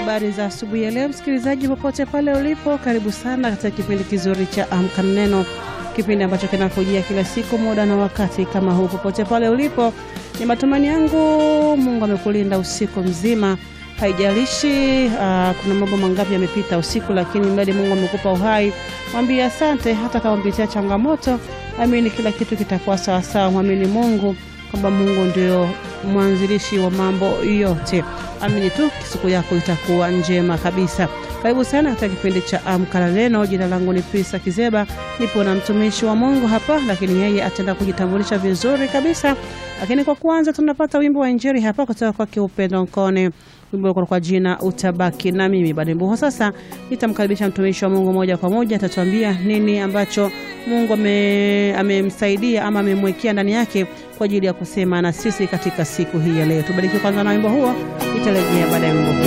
Habari za asubuhi ya leo, msikilizaji popote pale ulipo, karibu sana katika kipindi kizuri cha Amka na Neno, kipindi ambacho kinakujia kila siku muda na wakati kama huu. Popote pale ulipo, ni matumaini yangu Mungu amekulinda usiku mzima. Haijalishi uh, kuna mambo mangapi yamepita usiku, lakini mradi Mungu amekupa uhai, mwambie asante. Hata kama umepitia changamoto, amini kila kitu kitakuwa sawasawa. Mwamini Mungu kwamba Mungu ndio mwanzilishi wa mambo yote. Amini tu siku yako itakuwa njema kabisa. Karibu sana katika kipindi cha Amka na Neno. Jina langu ni Prisa Kizeba, nipo na mtumishi wa Mungu hapa, lakini yeye ataenda kujitambulisha vizuri kabisa. Lakini kwa kwanza tunapata wimbo wa Injili hapa kutoka kwake Upendo Nkone, wimbo kwa jina utabaki na mimi. Baada ya sasa nitamkaribisha mtumishi wa Mungu moja kwa moja, atatuambia nini ambacho Mungu amemsaidia ama amemwekea ndani yake kwa ajili ya kusema na sisi katika siku hii ya leo. Tubariki kwanza na wimbo huo, itarejea baada ya wimbo